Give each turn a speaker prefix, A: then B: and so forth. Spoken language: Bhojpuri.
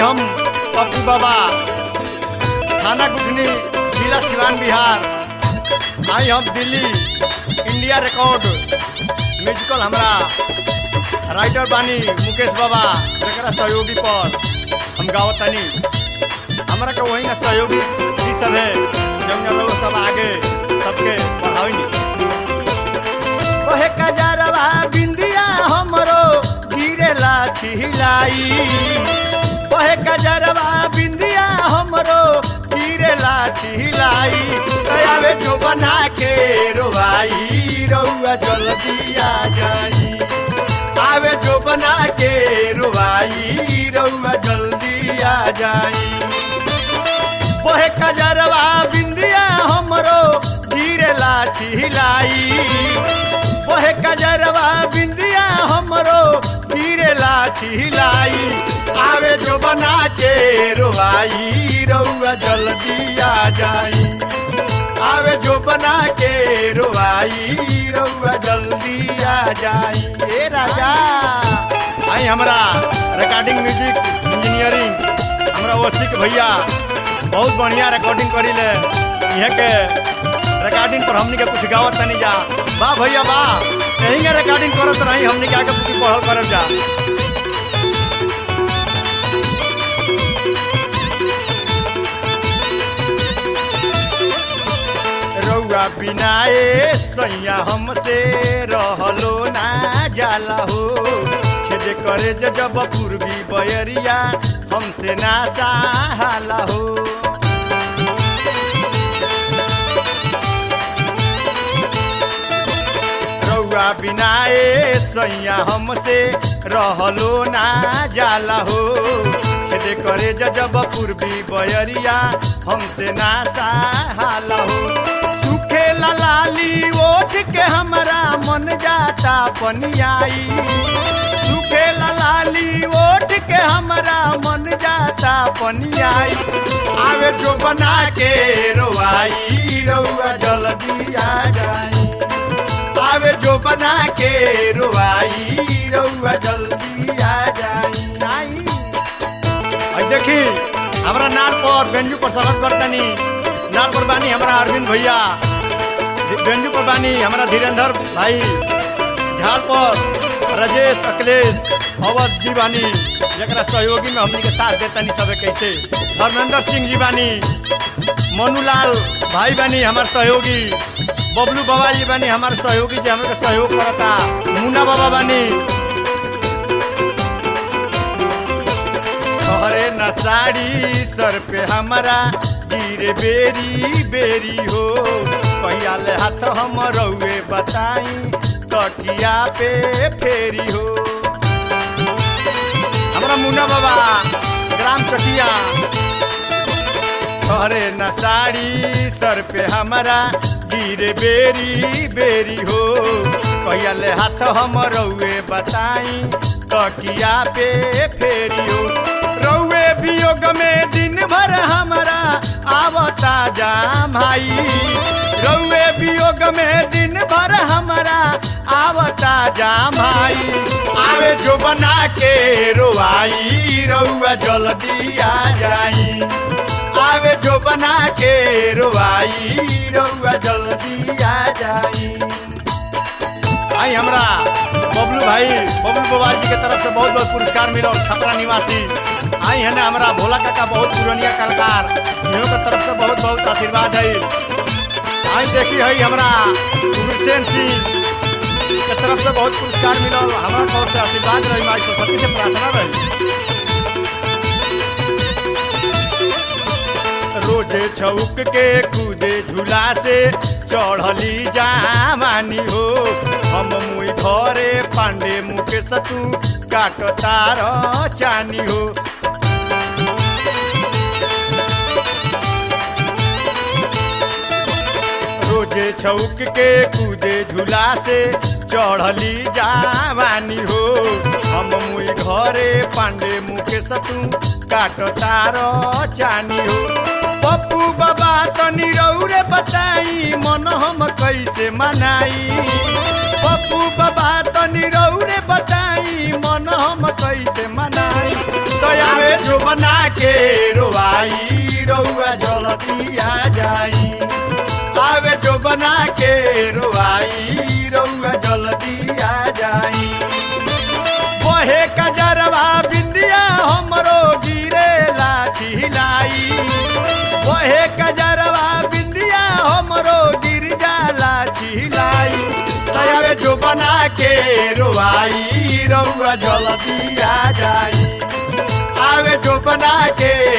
A: हम पप्पू बाबा थाना गुठनी जिला सिवान बिहार आई हम दिल्ली इंडिया रिकॉर्ड म्यूजिकल हमरा राइटर बानी मुकेश बाबा जरा सहयोगी पर हम गावत तनी हमरा के वही ना सहयोगी जी सब है जौन जौन लोग सब आगे सबके बढ़ावी ओहे कजरवा बिंदिया हमरो गिरेला छिलाई ओहे कजरवा बिंदिया हमरो गिरेला छिलाई आवे जो बना के रोवाई रउआ जल्दी आ जाई आवे जो बना के रोवाई रउआ जल्दी आ जाई ओहे कजरवा बिंदिया हमरो गिरेला छिलाई ओहे कजरवा बिंदिया हमरो गिरेला छिलाई आवे जो बना के रोवाई रउआ जल्दी आ जाई आवे जो बना के रोवाई रउआ जल्दी आ जाई ए राजा आई हमरा रिकॉर्डिंग म्यूजिक इंजीनियरिंग हमरा ओसिक भैया बहुत बढ़िया रिकॉर्डिंग करी ले यहाँ के रिकॉर्डिंग पर हमनी के कुछ गावत तनी जा वाह भैया वाह यही के रिकॉर्डिंग करत रही हमनी के आगे कुछ पढ़ल करब जा रउआ बिना ए सैया हमसे रहलो ना जाला हो छेद करे जे जब पूर्वी बयरिया हमसे ना सहाला हो रउआ बिना ए सैया हमसे रहलो ना जाला हो छेद करे जे जब पूर्वी बयरिया हमसे ना सहाला हो सुखे लाली ओठ के हमरा मन जाता पनियाई सुखे लाली ओठ के हमरा मन जाता पनियाई आवे जो बना के रोवाई रउआ जल्दी आ जाई आवे जो बना के रोवाई रउआ जल्दी आ जाई आई आई देखी हमरा नाल पर बेंजू पर स्वागत करतनी नाल पर बानी हमरा अरविंद भैया बेंजू पर बानी हमरा धीरेन्द्र भाई झाल पर राजेश अखिलेश अवध जी बानी जरा सहयोगी में हमनी के साथ देतनी सबे कैसे धर्मेंद्र सिंह जी बानी मनुलाल भाई बानी हमार सहयोगी बबलू बाबा जी बानी हमार सहयोगी जी हमके सहयोग करता मुन्ना बाबा बानी तोहरे न साड़ी सर पे हमारा गिरे बेरी बेरी हो पहिया ले हाथ हम रउए बताई तकिया पे फेरी हो हमरा मुन्ना बाबा ग्राम चकिया तोहरे न साड़ी सर पे हमारा गिरे बेरी बेरी हो कहिया ले हाथ हम रउए बताई तकिया पे फेरी हो रउए वियोग में दिन भर हमारा आवता जाम भाई रउए वियोग में दिन भर हमारा आवता जाम भाई आवे जो बना के रोवाई रउआ जल्दी आ जाई आवे जो बना के रोवाई रउआ जल्दी आ जाई आई हमरा बबलू भाई बबलू बोवाल जी के तरफ से बहुत बहुत पुरस्कार मिलो छपरा निवासी आई है ना हमारा भोला काका बहुत पुरानिया कलाकार इन्हों के तरफ से बहुत बहुत आशीर्वाद है आई देखी है हमरा गुरसेन सिंह के तरफ से बहुत पुरस्कार मिलो हमारा तौर से आशीर्वाद रही माई सरस्वती से प्रार्थना रही रोजे छौक के कूदे झूला से चढ़ली जामानी हो हम मुई घरे पांडे मुके सतू काट तार चानी हो रोजे छौक के कूदे झूला से चढ़ली जावानी हो हम मुई घरे पांडे मुके सतू काट तार चानी हो पप्पू बाबा तनी रौरे बताई मन हम कैसे मनाई पप्पू बाबा तनी रौरे बताई मन हम कैसे मनाई दयावे जो बना जल्दी आ जाई आवे जो बना के रोआई रउआ जल्दी आ जाई बहे कजरवा बिंदिया हमरो गिरे लाठी लाई बहे कजरवा बिंदिया हमरो गिर जाला छिलाई सयावे जो बना के रोआई रउआ जल्दी आ जाई आवे जो बना के